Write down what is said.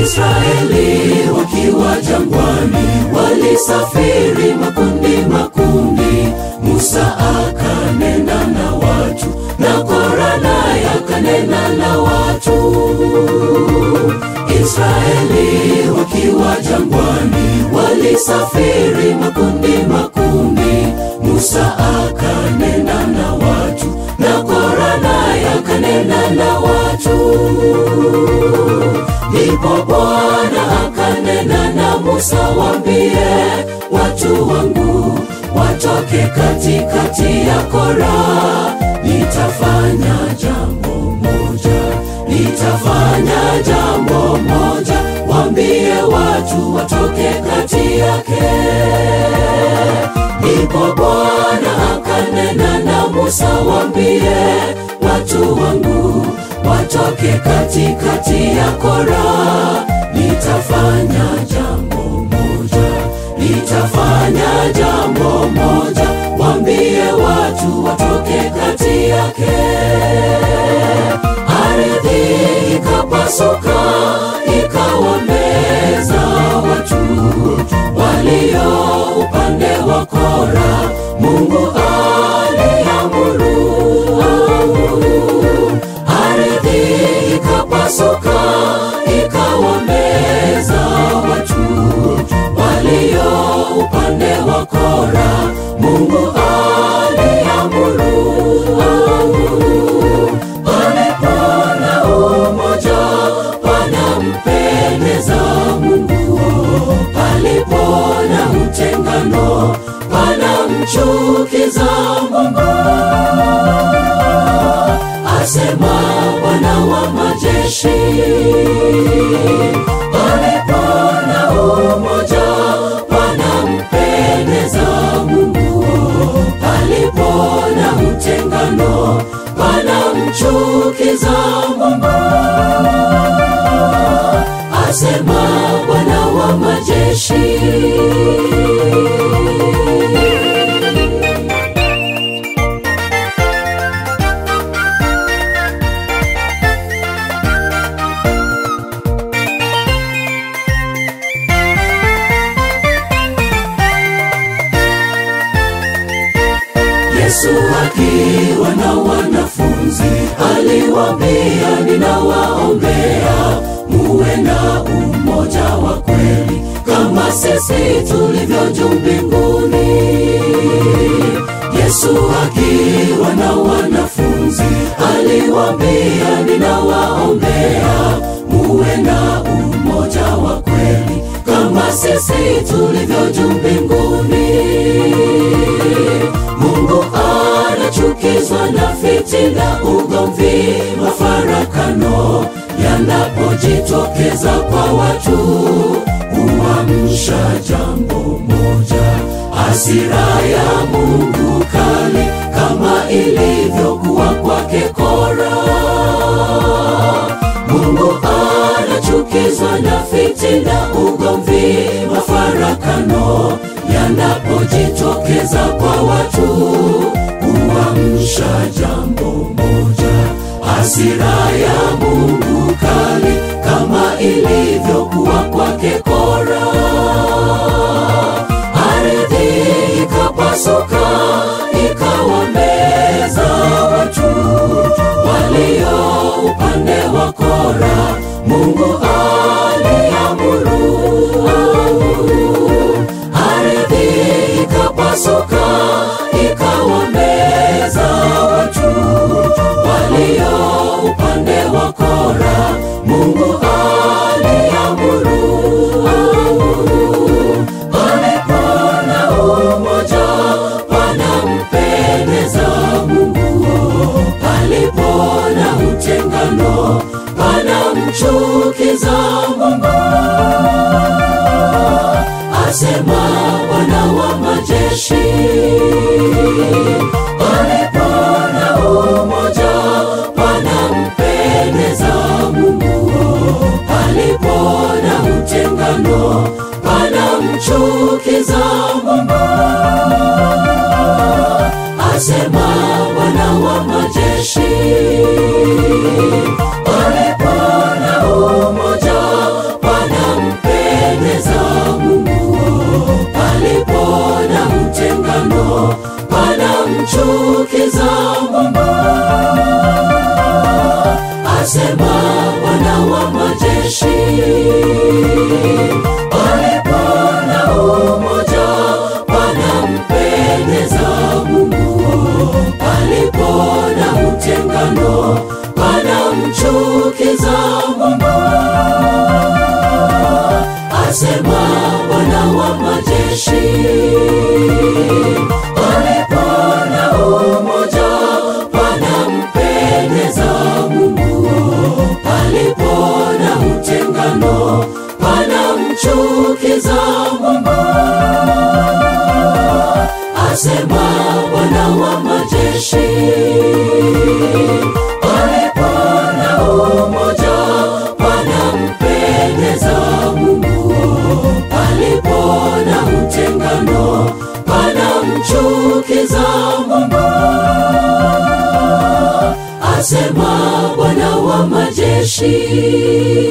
Israeli wakiwa jangwani walisafiri makundi makundi. Musa akanena na watu na Kora naye akanena na watu. Israeli wakiwa jangwani walisafiri makundi makundi. Musa akanena na watu na Kora naye akanena na watu. Ndipo Bwana akanena na Musa, wambie watu wangu watoke katikati ya Kora. Nitafanya jambo moja, nitafanya jambo moja, wambie watu watoke kati yake. Ndipo Bwana akanena na Musa, wambie watu wangu watoke katikati ya Kora. Nitafanya jambo moja, nitafanya jambo moja, wambie watu watoke kati yake. Ardhi ikapasuka ikawameza watu walio upande wa Kora. Mungu aliamuru ardhi ikapasuka ikawameza watu walio upande wa Kora. Mungu aliamuru palipo na umoja panampendeza Mungu, palipo na utengano panamchukiza Mungu asema Bwana wa majeshi. Palipo na umoja panampendeza Mungu, palipo na utengano panamchukiza Mungu, asema Bwana wa majeshi. Yesu akiwa na wanafunzi aliwaambia, ninawaombea muwe na umoja wa kweli kama sisi tulivyo juu mbinguni. Yesu akiwa na wanafunzi aliwaambia, ninawaombea muwe na umoja wa kweli kama sisi tulivyo juu mbinguni. Mungu anachukizwa na fitina, ugomvi, mafarakano yanapojitokeza kwa watu, huamsha jambo moja, hasira ya Mungu kali, kama ilivyokuwa kwake Kora. Mungu anachukizwa na fitina, ugomvi, mafarakano yanapojitokeza kwa watu, huamsha jambo moja, hasira ya Mungu kali, kama ilivyokuwa kwake Kora. Ardhi ikapasuka ikawameza watu walio upande wa Kora. Mungu aliamuru ardhi ikapasuka ikawameza watu walio upande wa Kora. Mungu aliamuru palipo na umoja panampendeza Mungu, palipo na utengano panamchukiza Mungu asema Bwana wa majeshi. Palipo na umoja panampendeza Mungu, palipo na utengano panamchukiza Mungu, asema Bwana wa majeshi. Palipo na umoja majeshi palipo na umoja panampendeza Mungu, palipo na utengano panamchukiza Mungu. Asema Bwana wa majeshi, palipo na umoja panampendeza Mungu, palipo na utengano panamchukiza Mungu. Asema Bwana wa majeshi.